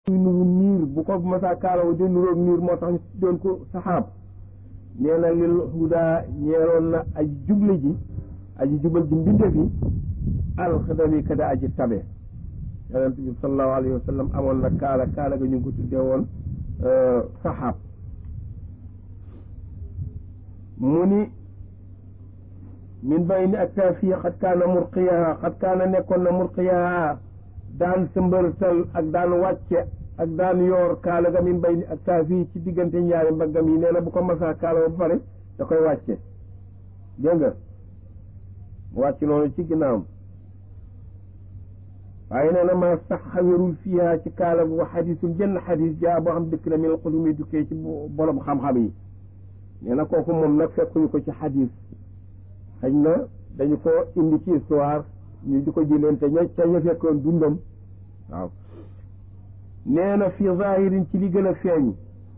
nuru niir bu ko masaa kaalawu di nuroog niir moo tax ñu doon ko saxaab nee na lil huda ñeeroon na aji juble ji aji jubal ji mbinde fi alxadami kada aji tabe yonent bi sallallahu alayhi wa sallam amoon na kaala kaala ga ñu ngi ko tuddee woon saxaab mu ni min bayni aktaafi xat kaana murqiyaha xat kaana nekkoon na murqiyaha daan sëmbërtal ak daan wàcce ak daan yoor kaala ga min bayni aktaafi ci diggante ñaari mbaggam yi nee na bu ko masaa kaala ba pare da koy wàcce dégg nga mu wàcc noonu ci ginnaawam waaye nee na maa sax xawérul fiiha ci kaala gu xadisul jënn xadis jaa boo xam dëkk na min xulumi dukkee ci borom xam-xam yi nee na kooku moom nag fekkuñu ko ci xadis xëy na dañu ko indi ci histoire ñu di ko jëleen te ña ca ña fekkoon dundam waaw nee na fi zahirin ci li gën a feeñ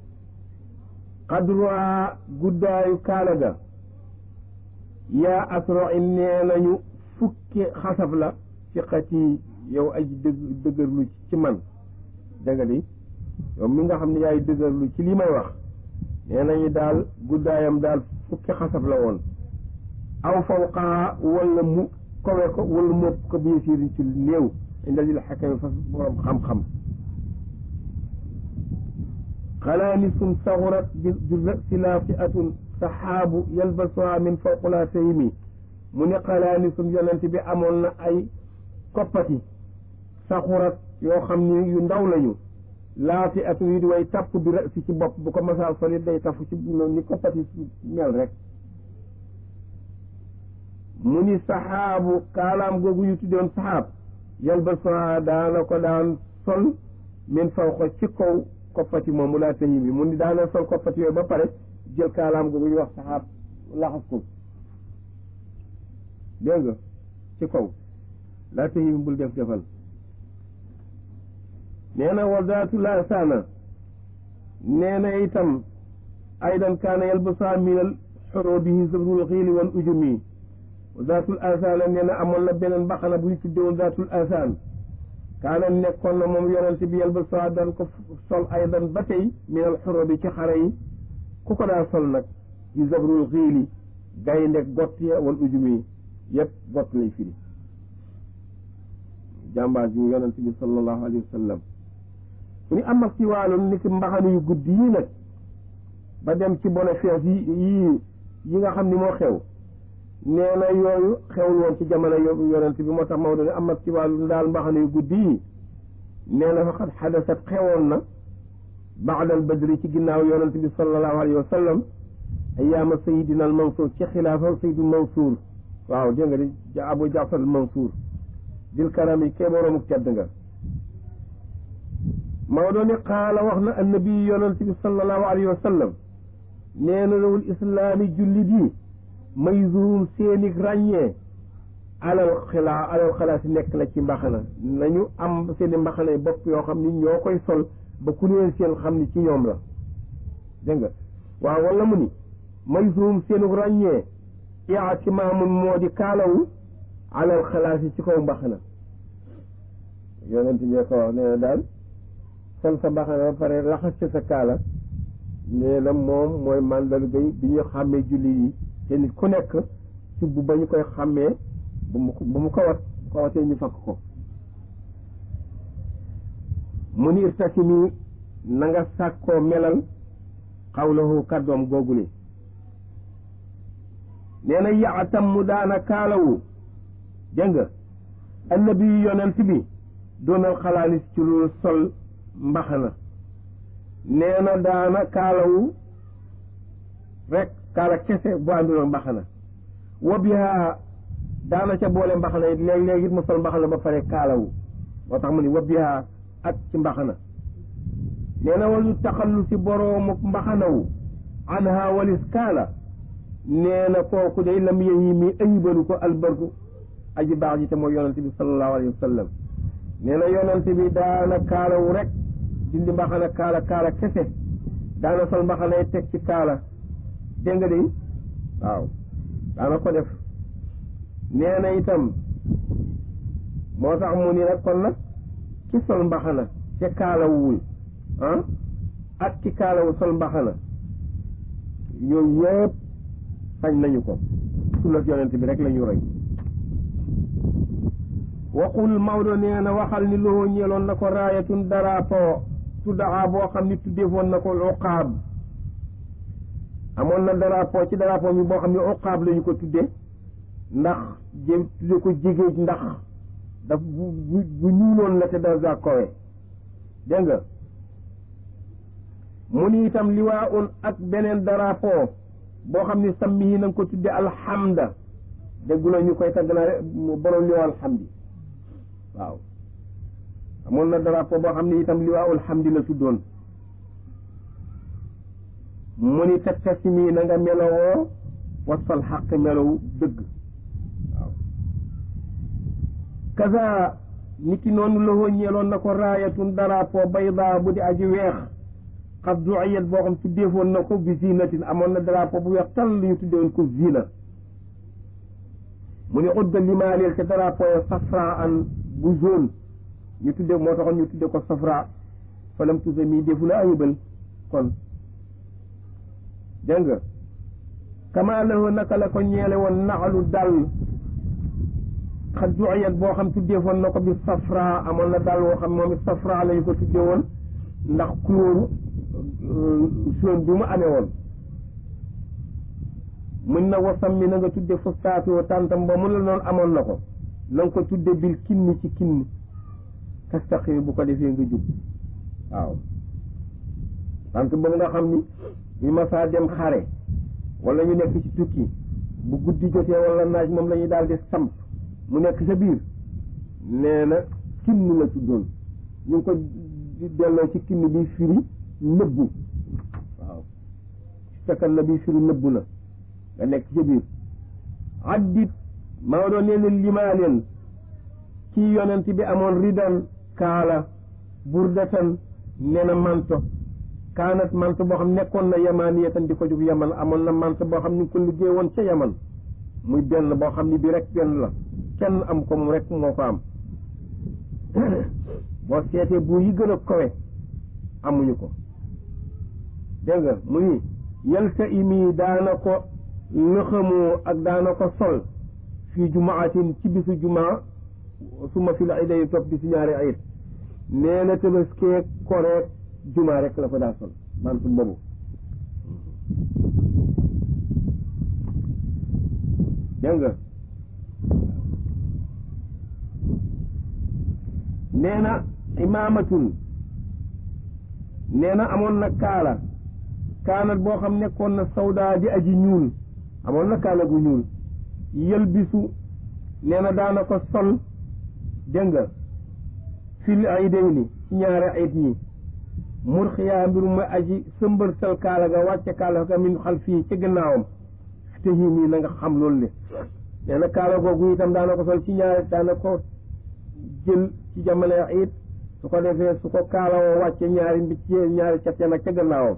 qadruha guddaayu kaala ga yaa asro in nee nañu fukki xasaf la ci xati yow aji dëgg dëgërlu ci man dëgga di yow mi nga xam ne yaay dëgërlu ci li may wax nee nañu daal guddaayam daal fukki xasaf la woon aw fawqaa wala mu kowe ko wala mu ëpp ko bi yasiirin ci néew inda lil xakami fas borom xam-xam xalaanisun saxurat bi rasi laafiatun saxaabu yalbasuha min fawqula taymi mu ne xalaanisun yonent bi amoon na ay koppati saxurat yoo xam ni yu ndaw lañu laafi at yu di way tapp bi rasi ci bopp bu ko masaa solit day tafu ci ni koppati mel rek mu ni saxaabu kaalaam googu ñu tuddoon saxaab yalbasuha daana ko daan sol min fawqa ci kaw koppati moomu laa tayi bi mu ni daana sol koppati yooyu ba pare jël kaalaam googu ñu wax saxaab laxas ko dégg nga ci kaw laa tayi bi bul def defal nee na wardaatu laa saana nee na itam aydan kaana yalbasuha minal xurubihi zabrul xiili wal ujumi zaatul asaan nee na amoon na beneen mbaxana bu ñu tuddee woon zaatul asaan kaana nekkoon na moom yonent bi yel ba soo daan ko sol aydan ba tey minal xuro bi ci xare yi ku ko daa sol nag ci zabrul xiili gaynde gott ya wal ujumi yëpp gott lay firi jàmbaas yi yonent bi sallallahu alayhi wa sallam mu ni am ak ci wàllum ni ki mbaxana yu guddi yi nag ba dem ci bénéfice yi yii yi nga xam ni moo xew nee na yooyu xewul woon ci jamono yonent bi moo tax Maodo ne am ak ci wàllu daal mbaxana yu guddi yi nee na faqad xadasat xewoon na baadal badri ci ginnaaw yonent bi sallallahu alayhi wa sallam ayaama sayidina al mansour ci xilaafa sayidul mansour waaw dégg nga di abu jaafar al mansour dil karam yi kee boroomuk tedd nga Maodo ne qaala wax na annabi yonent bi sallallahu alayhi wa sallam nee na lawul islaami jullit yi mayzuum seeni ràññee alal xilaa alal xalaa si nekk la ci mbaxana nañu am seeni mbaxana yi bopp yoo xam ni ñoo koy sol ba ku leen seen xam ni ci ñoom la dégg nga waaw wala mu ni mayzuum seeni ràññee i'timaamun moo di kaalawu alal xalaa si ci kaw mbaxana yonent bi ko wax nee na daal sol sa mbaxana ba pare laxas ci sa kaala nee na moom mooy màndarga bi ñu xàmmee julli yi te nit ku nekk ci bu ba ñu koy xàmmee bu mu bu mu ko wat ko watee ñu fakk ko mu ni irtasimi na nga sàkkoo melal xawlahu kàddoom googule nee na yaatam mu daana kaalawu dégg nga annabi yonent bi doonal xalaalis ci lu sol mbaxana nee na daana kaalawu rek kaala kese bu àndul ak mbaxana wa biha daana ca boole mbaxana it léeg-léeg it mu sol mbaxana ba pare kaalawu moo tax mu ni wa biha ak ci mbaxana nee na wal yu taxallu si boroomu mbaxanawu anha walis kaala nee na kooku day lam yeyi mi ayibalu ko albarku aji baax ji te mooy yonente bi sallallahu alayhi wa sallam nee na yonente bi daana kaalawu rek dindi mbaxana kaala kaala kese daana sol mbaxana yi teg ci kaala dégg nga de waaw daana ko def nee na itam moo tax mu ni nag kon nag ki sol mbaxana te kaalawul ah ak ki kaalawu sol mbaxana yooyu yëpp sañ nañu ko sunna yonent bi rek la ñu roy waxul Maodo nee na waxal ni loo ñeeloon na ko raayatun darapo tuddaa boo xam ni tuddeefoon na ko uqaab amoon na darapo ci darapo mi boo xam ne uqaab la ñu ko tudde ndax jé tudde ko jigéej ndax daf bu bu bu ñuuloon la te dara kowe dégg nga mu ni itam liwaa un ak beneen darapo boo xam ni sammi yi na nga ko tudde alhamda dégguloo ñu koy tagg naa borom liwaa alhamdi waaw amoon na drapeau boo xam ne itam liwaawul hamdi la tuddoon mu ni tattasimi na nga melowoo wasfal xaq melow dëgg waaw kaza niki noonu la ñeeloon na ko raayatun drapeau bayda bu di aji weex xas duayat boo xam tuddeefoon na ko bi zinatin amoon na drapeau bu weex tal lu ñu tuddeewoon ko zina mu ni udda limaaleel te drapeau ya safra an bu jaune ñu tudde moo taxoon ñu tudde ko safra falam tuse mii defu la ayibal kon dégg nga kama lahu naka la ko ñeele woon naxalu dal xat juayat boo xam tuddeefoon na ko bi safra amoon na dal woo xam moom it safra lañu ko tudde woon ndax couleur jaune bi mu amee woon mën na wasam mi na nga tudde fustaatoo tàntam ba mu la noonu amoon na ko na nga ko tudde bil kinni ci kinni tastaqimi bu ko defee nga jub waaw tant boobu nga xam ni ñu masaa dem xare wala ñu nekk ci tukki bu guddi jotee wala naaj moom la ñuy daal di samp mu nekk sa biir nee na kinni la tuddoon ñu ngi ko delloo ci kinni bi firi nëbbu waaw fekkal na bi firi nëbbu na nga nekk sa biir addit maa doon nee na limaa leen ci yonent bi amoon ridan kaala burdatan nee na manto kaanat manto boo xam nekkoon na yamaniyatan di ko jóg yaman amoon na manto boo xam ni ko liggéey woon ca yaman muy benn boo xam ni bi rek benn la kenn am ko mu rek moo ko am boo seetee bu yi gën a kowe amuñu ko dégg nga mu ni yalta imi daana ko lëxamoo ak daana ko sol fii jumaatin ci bisu jumaa suma fi la iday topp bi si ñaari ayit nee na tëbaskeeg koreeg jumaa rek la fa daa sol mantu boobu dégg nga nee na imaamatun nee na amoon na kaala kaanat boo xam nekkoon na sawdaa di aji ñuul amoon na kaala gu ñuul yëlbisu nee na daana ko sol dégg nga fil aydayni ci ñaari ayit ñi murxiyaa mbiru ma aji sëmbërtal kaala ga wàcce kaala ga min xal fii ci gannaawam te yii nii na nga xam loolu le nee na kaala googu itam daana ko sol ci ñaari daana ko jël ci jamono ayit su ko defee su ko kaala woo wàcce ñaari mbi ci ñaari cat ya nag ca gannaawam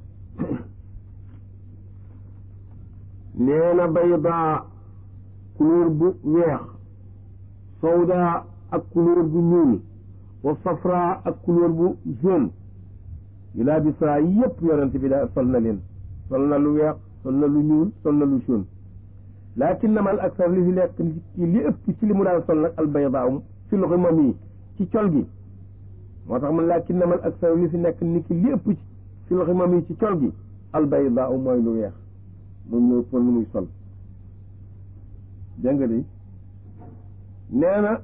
nee na baydaa couleur bu weex sawda ak couleur bu ñuul wa safra ak couleur bu jaune yu laa bi saa yépp yonent bi daa sol na leen sol na lu weex sol na lu ñuul sol na lu jaune laakin namal aksar li fi lekk ci li ëpp ci li mu daan sol nag albayda fi loxo mam yi ci col gi moo tax man laakin namal aksar li fi nekk ni ki li ëpp ci fi loxo mam yi ci col gi albayda mooy lu weex moom la ëppoon lu muy sol dégg nga de nee na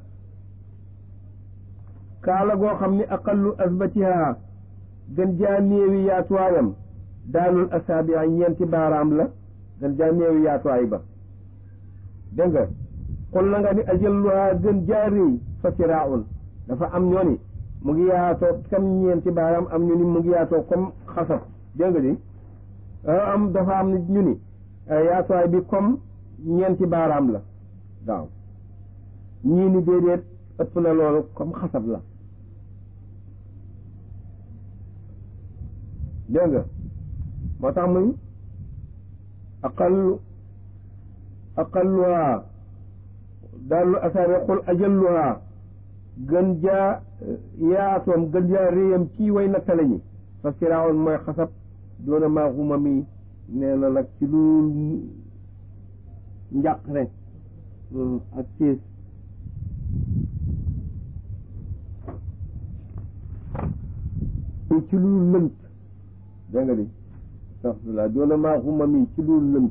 kaala goo xam ni aqallu asbatiha gën jaa néewi yaatuwaayam daanul asaabi ñeenti baaraam la gën jaa néewi yaatuwaay ba dégg nga xul na nga ni ajalluha gën jaa réy fa siraaun dafa am ñoo ni mu ngi yaatoo comme ñeenti baaraam am ñu ni mu ngi yaatoo comme xasab dégg nga di am dafa am ñu ni yaatuwaay bi comme ñeenti baaraam la waaw ñii ni déedéet ëpp na loolu comme xasab la dégg nga moo tax muy aqallu aqalluha daallu asaari xul ajalluha gën jaa yaatoom gën jaa réyam ci way nattale ñi fa firaawoon mooy xasab doona maa xuma mi nee na nag ci lu njàqare ak siis ci lu lënt dégg nga di astaxfirullah doona maa xuma mi ci lu lënt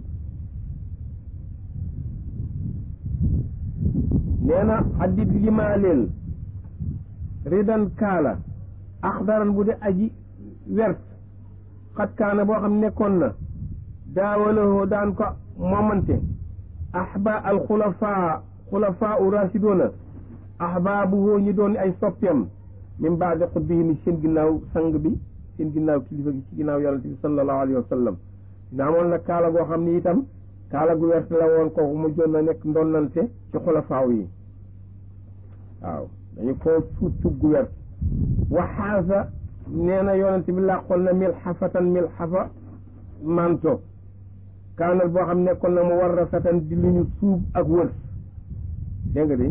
nee na addit limaaleel ridan kaala axdaran bu de aji wert xat kaana boo xam nekkoon na daawalahoo daan ko moomante ahba al xulafaa xulafaa u rasidoona ahbaabuhoo ñi doon ay soppeem min baadi xutbihim seen ginnaaw sang bi seen ginnaaw kilifa gi ci ginnaaw yonente bi sallallahu alayhi wa sallam dina amoon nag kaala goo xam ni itam kaala gu wert la woon kooku mu joon na nekk ndonnante ci xulafaaw yi waaw dañu ko suut cub gu wert waxaasa nee na yonente bi làqoon na mil xafatan mil xafa manto kaanal boo xam nekkoon na mu war rafatan di lu ñu suub ak wër dégg nga di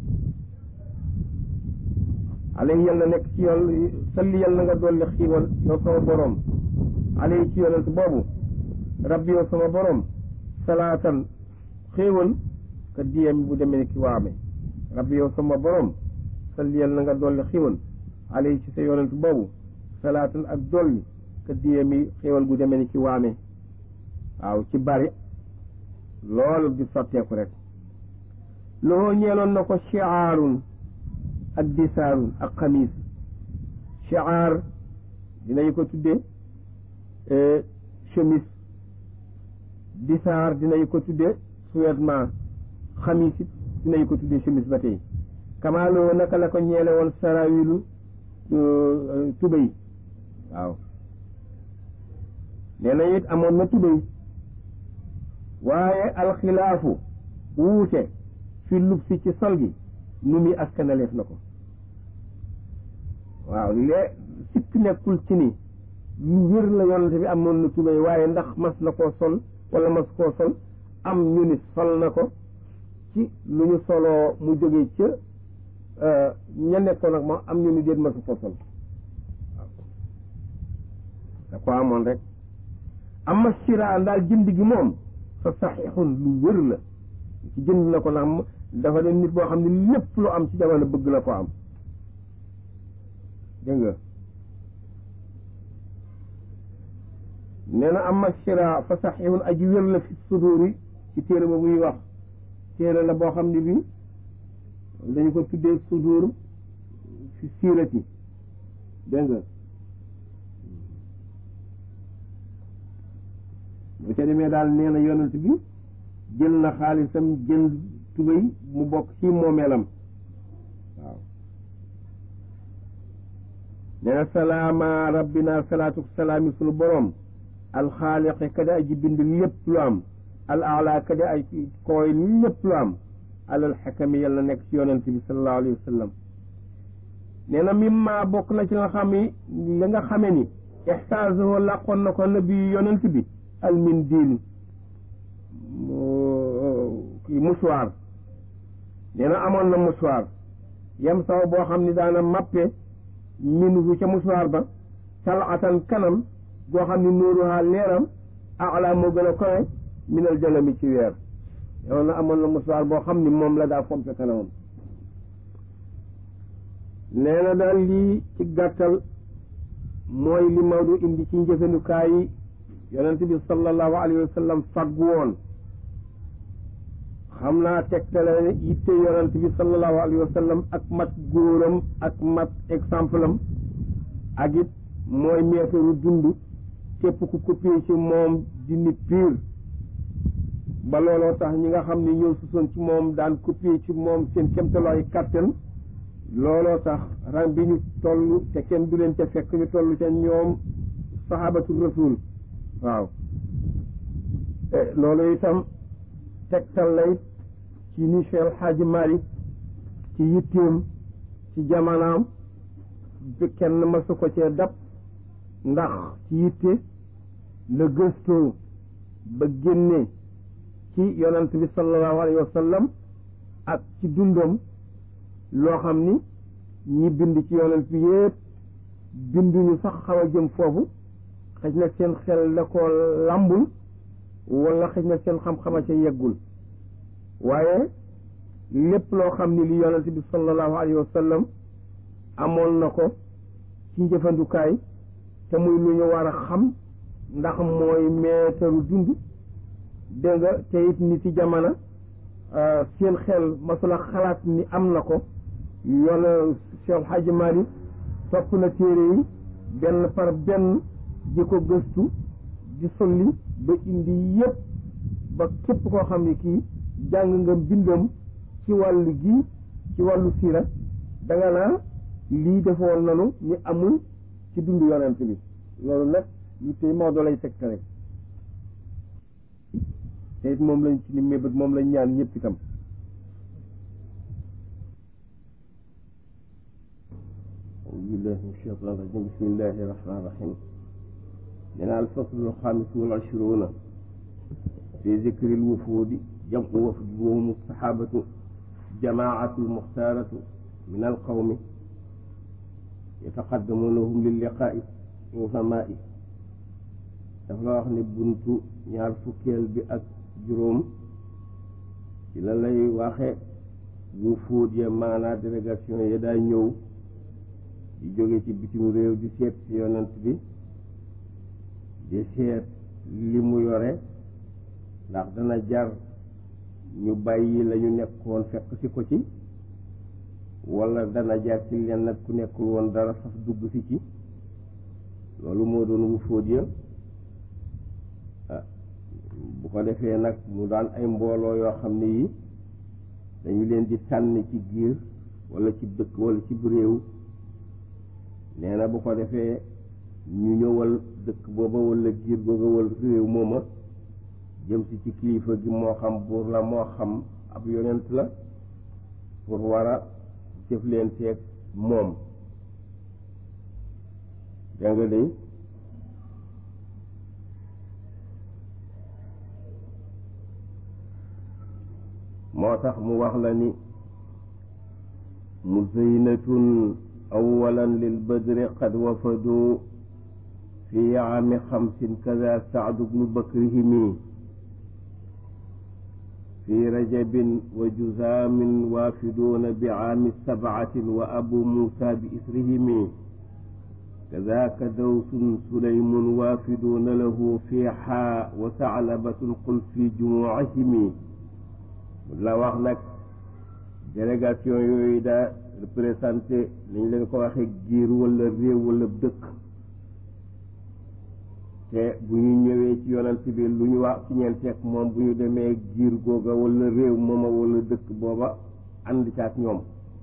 alay yal na nekk ci yoon salli yal na nga dolli xiiwal yow sama boroom alay ci yonent boobu rabbi yow sama boroom salaatan xéewal ka diyam bu demee ki waame rabbi yow sama boroom salli yal na nga dolli xiiwal alay ci sa yonent boobu salaatan ak dolli ka diyami xéewal gu demee ni ki waame waaw ci bari loolu di sotteeku rek loo ñeeloon na ko chiaarun ak disaarun ak xamiis chiaar dinañu ko tuddee chemise disaar dinañu ko tuddee sous-vêtement xamiis it dinañu ko tuddee chemise ba tey kamaaloo naka la ko ñeele woon sarawilu tubéy waaw nee na it amoon na tubéy waaye alxilaafu wuute fi lub si ci sol gi nu muy askanaleef na ko waaw lee sikk nekkul ci ni lu wér la yonante bi amoon na tubéy waaye ndax mas na koo sol wala mas koo sol am ñu ni sol na ko ci lu ñu soloo mu jógee ca ña nekkoon ak moom am ñu ni déet masu koo sol waaw da ko amoon rek amma sira daal jënd gi moom fa saxiixun lu wér la ci jënd na ko ndax dafa ne nit boo xam ne lépp lu am ci jamono bëgg na ko am dégg nga nee na amma sira fa saxiixun aji wér la fi suduri ci téere ba buy wax téere la boo xam ne bi dañu ko tuddee sudur fi siirati dégg nga bu ca demee daal nee na yonent bi jël na xaalisam jël tubéy mu bokk ci moomeelam waaw nee na salaama rabbina salaatu salaami sunu boroom alxaaliqi kada aji bind lépp lu am al ala kada ay kooy lépp lu am alal xakami yàlla nekk ci yonent bi sallallahu alayhi wa sallam nee na mimma bokk na ci nga xam ni li nga xame ni ixtaasahu làqoon na ko nabi yonent bi almin diin kii musuwaar nee na amoon na musuwaar yam saw boo xam ni daana mappe minhu ca musuwaar ba salatan kanam goo xam ni nuuruha leeram ala moo gën a kowe minal jalami ci weer yow na amoon na musuwaar boo xam ni moom la daa fompe kanamam nee na daal lii ci gàttal mooy li Maodo indi ci njëfandukaay yi yonent bi sallallahu alayhi wa sallam faggu woon xam naa tegtale yitte yonent bi sallallahu alayhi wa sallam ak mat góoram ak mat exemple am ak it mooy meetaru dund képp ku copier ci moom di nit pire ba looloo tax ñi nga xam ne ñëw susoon ci moom daan copier ci moom seen kemtalooy kàttan looloo tax rang bi ñu toll te kenn du leen ca fekk ñu toll ca ñoom sahabatu rasul waaw loolu itam tegtal lay ci ni Cheikh Xaaji Malik ci yitteem ci jamanaam bi kenn masu ko cee dab ndax ci yitte la gëstoo ba génne ci yonant bi sallallahu alayhi wa sallam ak ci dundam loo xam ni ñi bind ci yonent bi yépp binduñu sax xaw a jëm foofu xëj na seen xel la ko làmbul wala xëj na seen xam-xama ca yeggul waaye lépp loo xam ni li yonent bi sallallahu alayhi wa sallam amoon na ko ci njëfandukaay te muy lu ñu war a xam ndax mooy meetaru dund dégg nga te it ni ci jamono seen xel masula xalaat ni am na ko yoon Cheikh Hadji Malick topp na téere yi benn par benn di ko gëstu di solli ba indi yépp ba képp koo xam ne kii jàng nga mbindam ci wàllu gi ci wàllu siira danga naa lii defoon nanu ni amul ci dundu yonent bi loolu nag lu tey Maodo lay tegtale te it moom lañ ci ni mébét moom lañ ñaan ñëpp itam أعوذ بالله من الشيطان الرجيم بسم الله الرحمن الرحيم لنا الفصل الخامس والعشرون في ذكر الوفود جمع وفد وهم الصحابة جماعة المختارة من القوم يتقدمونهم للقاء العظماء dafa la wax ne buntu ñaar fukkeel bi ak juróom ci la lay waxe wufuud ya maanaa délégation ya daa ñëw di jóge ci bitim réew di seet ci yonent bi di seet li mu yore ndax dana jar ñu bàyyi la ñu nekkoon fekk si ko ci wala dana jar ci leen nag ku nekkul woon dara faf dugg si ci loolu moo doon wufuud ya bu ko defee nag mu daan ay mbooloo yoo xam ne yi dañu leen di tànn ci giir wala ci dëkk wala ci réew nee na bu ko defee ñu ñëwal dëkk booba wala giir googa wala réew mooma jëm si ci kilifa gi moo xam buur la moo xam ab yonent la pour war a jëflanteeg moom dégg nga day moo tax mu wax la ni muzaynatun awalan lil badri qad wafadu fi aami xamsin kada saadu bnu bakrihimi fi rajabin wa juzaamin waafiduuna bi aami sabcatin wa abu muusa bi isrihimi kadaaka dawsun sulaymun waafiduuna lahu fi xaa wa saclabatun qul fi jumuucihimi la wax nag délégation yooyu daa représenté nañ leen ko waxee giir wala réew wala dëkk te bu ñu ñëwee ci yonent bi lu ñu wax ci ñeenteeg moom bu ñu demee giir googa wala réew mooma wala dëkk booba ànd ca ak ñoom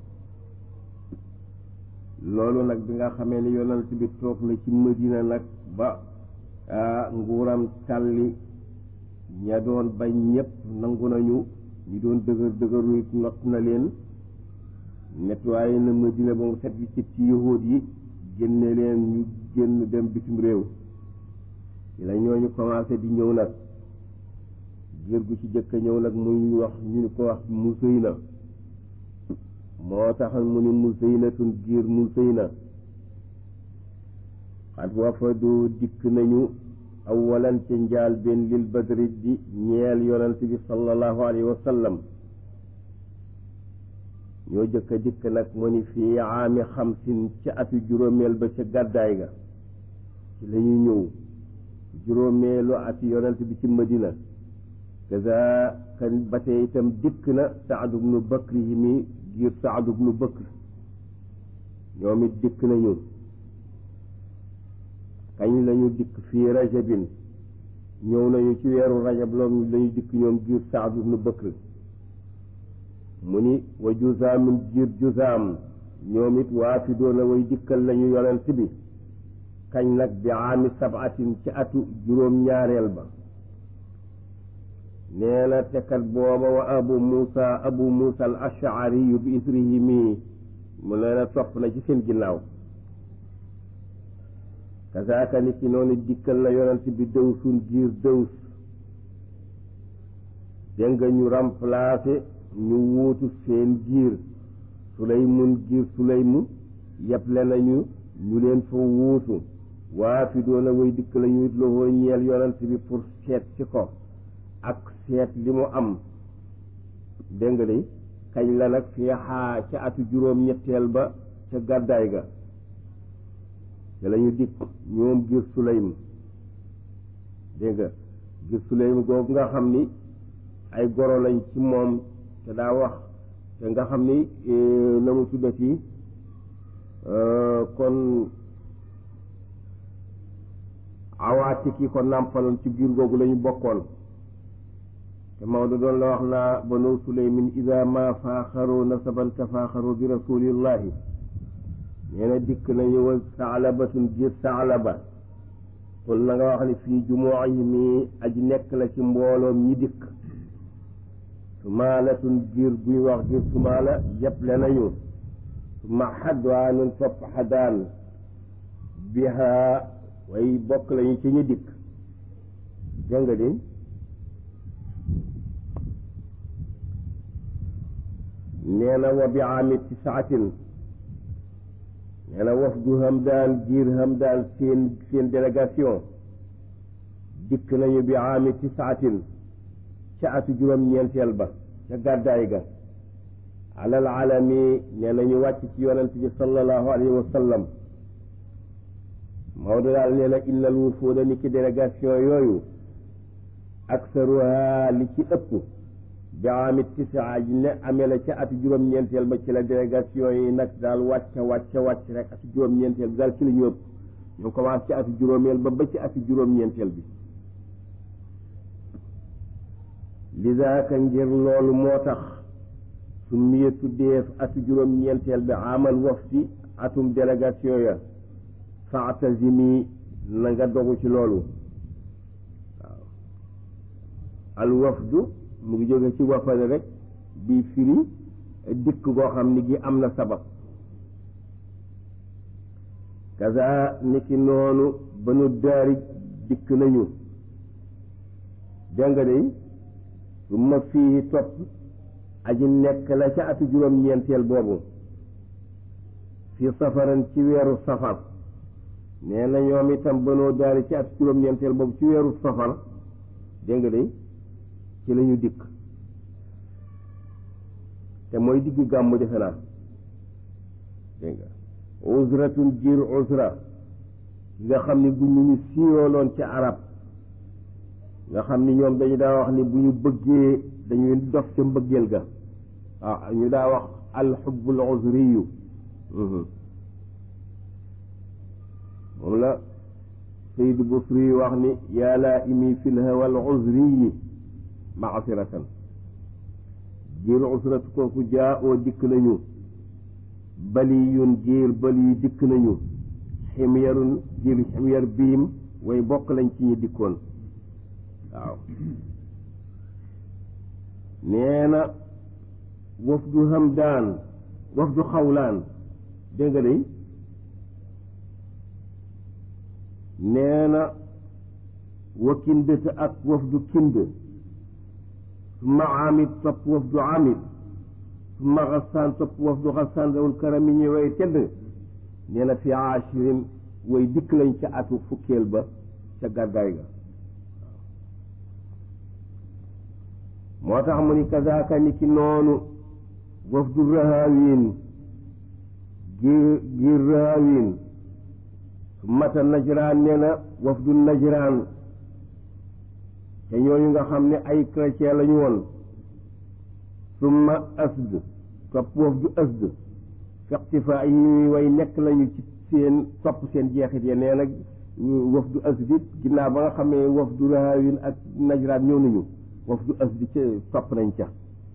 loolu nag bi nga xamee ni yonent bi toog na ci Madina nag ba nguuram tàlli ña doon bañ ñépp nangu nañu ñi doon dëgër dëgëru it not na leen nettoyé na Madina ba mu set bi ci ci yahuud yi génne leen ñu génn dem bitim réew ci la ñooñu commencé di ñëw nag giir gu ci jëkk ñëw nag muy wax ñu ko wax Musayna moo tax mu ni Musaynatun giir Musayna xat wafadu dikk nañu awalan ca njaal benn lil badri di ñeel yonent bi sallallahu alayhi wa sallam ñoo jëkk a dikk nag mu ni fii aami xamsin ca atu juróomeel ba ca gàddaay ga ci la ñu ñëw juróomeelu ati yonent bi ci madina kaza kan ba tey itam dikk na saadu bnu bakri yi mi giir saadu bnu bakr ñoom it dikk nañu kañ lañu dikk fii rajabin ñëw nañu ci weeru rajab loolu lañu dikk ñoom giir saadu bnu bakr mu ni wa juzaamin giir juzaam ñoom it waa fi doona way dikkal lañu yonent bi kañ nag bi aami sabatin ci atu juróom-ñaareel ba nee na tekat booba wa abu muusa abu muusa al ashariyu bi isrihi mii mu nee na topp na ci seen ginnaaw kasaaka nit ki noonu dikkal na yonent bi dëwsun giir dëws dégg nga ñu remplacé ñu wuutu seen giir sulaymun giir sulaymu yeble nañu ñu leen fa wuutu waa fi doona way dikk la ñuy loxoo ñeel yonent bi pour seet ci ko ak seet li mu am dégg nga de kañ la nag fii xaa ca atu juróom ñetteel ba ca gàddaay ga ca la ñu dikk ñoom giir sulaym dégg nga giir sulaym googu nga xam ni ay goro lañ ci moom te daa wax te nga xam ni na mu tuddati kon awaati ki ko nàmpaloon ci biir googu lañu bokkoon te Maodo doon la wax naa banu suleymin ida ma faaxaroo nasaban tafaaxaroo bi rasulillahi nee na dikk nañu wa saalabatun jiir saalaba qul na nga wax ni fii jumuihimi aji nekk la ci mbooloom ñi dikk sumaalatun giir buy wax giir sumaala yeble nañu suma xadwaanun topp xadaan biha way bokk lañu ci ñu dikk dégg nga di nee na wa bi aami tisaatin nee na wafdu Hamdaan giir Hamdaan seen seen délégation dikk nañu bi aami tisaatin ca atu juróom-ñeenteel ba ca gàddaay ga alal alami nee nañu wàcc ci yonent bi sallallahu alayhi wa sallam Maodo daal nee na innal wufuuda ni ki délégation yooyu aksaruha li ci ëpp bi amit tisaa ji ne amee la ca atu juróom-ñeenteel ba ci la délégation yi nag daal wàcc wàcc wàcc rek atu juróom-ñeenteel bi daal ci la ñu ëpp ñu commencé ci atu juróomeel ba ba ci atu juróom-ñeenteel bi lidaaka ngir loolu moo tax su miye tuddeef atu juróom-ñeenteel bi amal wafdi atum délégation ya faatazimi na nga dogu ci loolu waaw al wafdu mu ngi jóge ci wafale rek bi firi dikk goo xam ni gi am na sabab kaza niki noonu banu daari dikk nañu dégg nga de su ma fii topp aji nekk la ca atu juróom-ñeenteel boobu fi safaran ci weeru safar nee na ñoom itam banoo daari ci atu juróom-ñeenteel boobu ci weeru safar dégg nga de ci la ñu dikk te mooy diggu gàmmu defe naa dégg nga usratun jiir usra nga xam ni bu ñu siiwaloon ci arab nga xam ni ñoom dañu daa wax ni bu ñu bëggee dañuy dof ca mbëggeel ga waaw ñu daa wax alxubbul usriyu moom la sayid busri wax ni yaa laa imi fi lhawa al usriyi maasiratan jiir usratu kooku jaa oo dikk nañu baliyun jiir bali dikk nañu ximyarun jiir ximyar biim way bokk lañ ci ñi dikkoon waaw nee na wafdu hamdaan wafdu xawlaan dégg nga day nee na wa kindata ak wafdu kind summa amid topp wafdu amid summa xasaan topp wafdu xasaan dawul karami ñi way tedd nee na fi aashirin way dikk lañ ca atu fukkeel ba ca gàddaay ga moo tax mu ni kazaaka ni ki noonu wafdu rahaawin giir giir rahaawin su mata najraan nee na wafdu najraan te ñooñu nga xam ne ay chrétien lañu woon summa asd topp wafdu asd fextifaa yi way nekk lañu ci seen topp seen jeexit ya nee nag wafdu asd it ginnaaw ba nga xam ne wafdu rahaawin ak najraan ñëw nañu wafdu asdi ca topp nañ ca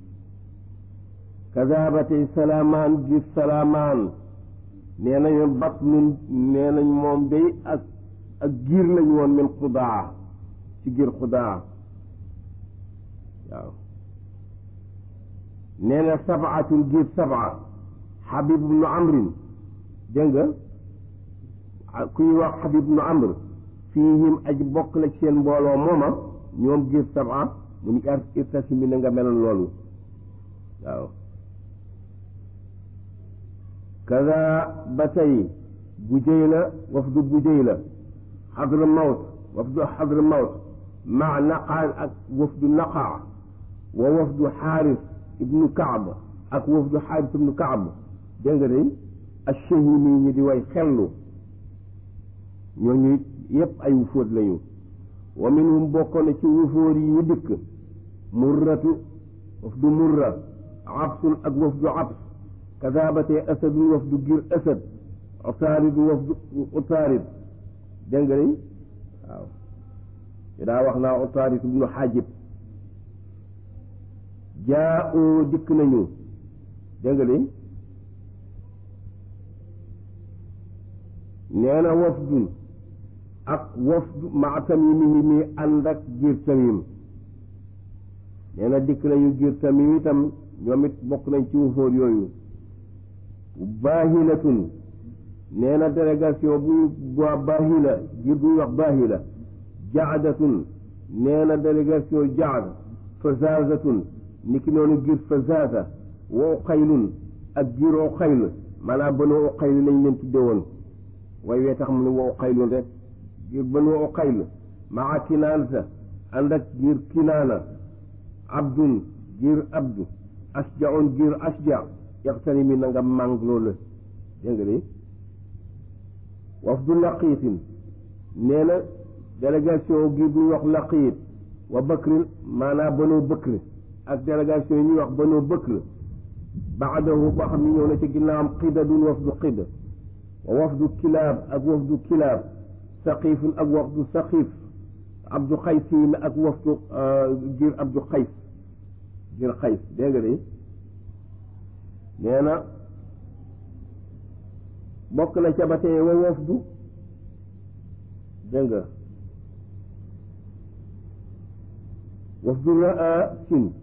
kaza tey salaamaan gis salaamaan nee nañu bat nun nee nañ moom day ak ak giir lañ woon min xudaa ci giir xudaa waaw nee na sabaatun giir sabaa xabib ibnu amrin dégg nga kuy wax xabib ibnu amr fiihim aji bokk la ci seen mbooloo mooma ñoom giir sabaa mu ni irtasi mi na nga meloon loolu waaw kaza ba tey Bujayla wafdu Bujayla xadra mawt wafdu xadra mawt maa naqaa ak wafdu naqaa wa wafdu xaaris ibnu kaab ak wafdu xaaris ibnu kaab dégg nga day ashahimi ñi di way xellu ñooñu yépp ay wufóot lañu wa minhum bokkoon na ci wufóor yi ñu dikk murratu wafdu murra absun ak wafdu abs kadaabatee asadun wafdu gir asad utaaridu wafdu utaarid dégg nga day waaw daa wax naa utaarid ibnu xaajib jaa oo dikk nañu dégg nga day nee na wafdun ak wafdu maa tamimihi mi ànd ak giir tamim nee na dikk nañu giir tamim itam ñoom it bokk nañ ci wufóor yooyu baahilatun nee na délégation bu waa baahila giir bu ñuy wax baahila jaadatun nee na délégation jaad fazazatun niki noonu giir fazaza wa uqaylun ak giir uqayl maanaam banu uqayl lañ leen tudde woon way wee tax mu ne wa uqaylun rek giir banu uqayl maa kinaanata ànd ak giir kinaana abdun giir abdu asjaun giir asja yaxtani mi na nga màng loolu dégg nga de wafdu laqiitin nee na délégation giir bu ñuy wax laqiit wa bakrin maanaam banu bëkr ak délégation yi ñuy wax banu bëkr baadahu boo xam ne ñëw na ci ginnaawam qidadun wafdu qida wa wafdu kilaab ak wafdu kilaab saqiifun ak wafdu saqiif abdu xaysiin ak wafdu giir abdu xays giir xays dégg nga de nee na bokk na ca ba tey wa wafdu dégg nga wafdu raasin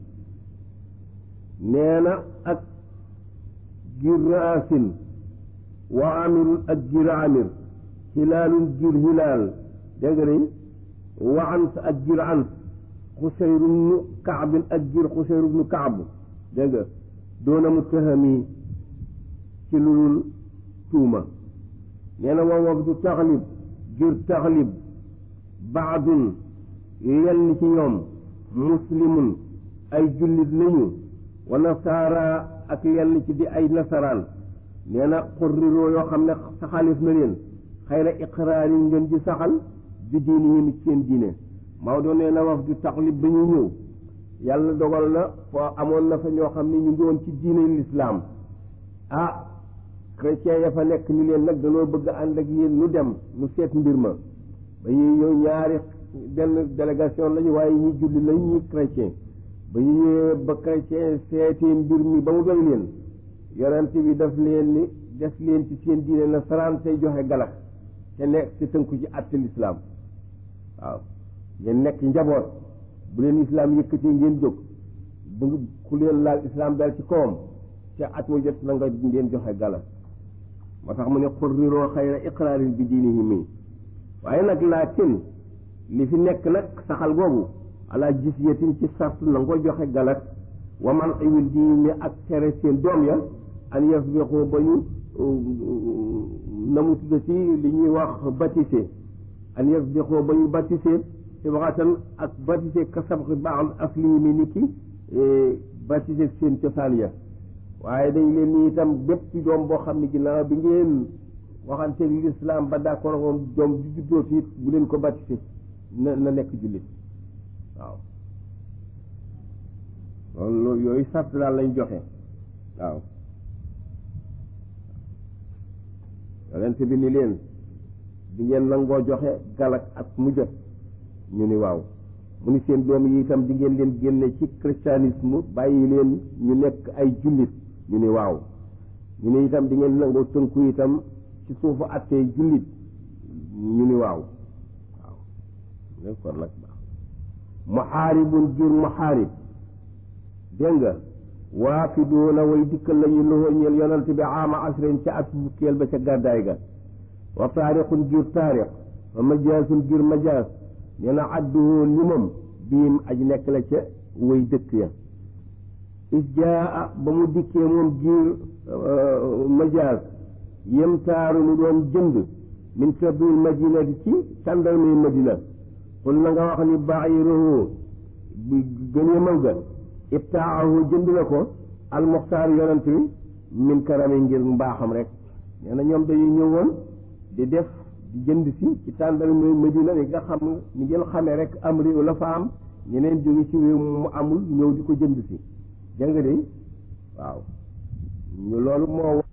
nee na ak giir raasin wa amirun ak giir amir hilaalun giir hilaal dégg nga de wa ans ak giir ans xuseyru bnu kaabin ak giir xuseyru bnu kaab dégg nga doona muttahami ci lu dul tuuma nee na wa wafdu taxlib giir taxlib baadun yenn ci ñoom muslimun ay jullit lañu wa nasaara ak yenn ci di ay nasaraan nee na xurriroo yoo xam ne saxalif na leen xayra iqraar yi ngeen di saxal bi diini yi ci seen diine Maodo nee na wafdu taxlib ba ñu ñëw yàlla dogal na foo amoon na fa ñoo xam ne ñu ngi woon ci diine lislaam ah chrétien ya fa nekk ni leen nag dañoo bëgg ànd ak yéen nu dem nu seet mbir ma ba ñuy ñëw ñaari benn délégation lañu waaye ñi julli lañ ñi chrétien ba ñu ñëwee ba chrétien seetee mbir mi ba mu doy leen yonent bi daf leen ni def leen ci seen diine na saraan tey joxe galak te nekk ci tënku ci àtte lislaam waaw ngeen nekk njaboot bu leen islaam yëkkati ngeen jóg bu ku leen laal islaam dal ci kawam te at mu jot na nga ngeen joxe galak moo tax mu ne xurriroo xayra iqraarin bi diinihi mi waaye nag laakin li fi nekk nag saxal googu ala jisyatin ci sart na nga joxe galak wa man iwil diini ak tere seen doom ya an yasbiqu ba ñu na mu tudda ci li ñuy wax baptisé an yasbiqu ba ñu baptisé te waxatan ak baptisé ka sabqi baax asli mi ni ki baptisé seen cosaan ya waaye dañ leen ni itam bépp doom boo xam ne ginnaaw bi ngeen waxante l'islam ba d'accord moom doom ju juddoo ci bu leen ko baptisé na na nekk jullit waaw loolu yooyu sart daal lañ joxe waaw yonent bi ni leen di ngeen nangoo joxe galak ak mu jot ñu ni waaw mu ni seen doom yi itam di ngeen leen génne ci christianisme bàyyi leen ñu nekk ay jullit ñu ni waaw ñu ni itam di ngeen nangoo tënku itam ci suufu attee jullit ñu ni waaw waaw kon nag baax muxaaribun jur muxaarib dégg nga waafiduuna way dikkal lañu loxo ñeel yonante bi ama asrin ca at fukkeel ba ca gàddaay ga wa taariqun jur taariq wa majaasun jur majaas nee na adduhoo limam biim aj nekk la ca way dëkk ya is jaa ba mu dikkee moom jur majaas yem taaru mu doon jënd min kabil madinati ci tàndarmay madina xul na nga wax ni bairuhu gëneemam ga ibtaahu jënd na ko almuxtaar yonent bi min karami ngir mbaaxam rek nee na ñoom dañuy ñëwoon di def di jënd si ci tàndarmay madina ni nga xam ni ngeen xamee rek am réew la fa am ñeneen jóge ci réew mu amul ñëw di ko jënd si dégg nga de waaw ñu loolu moo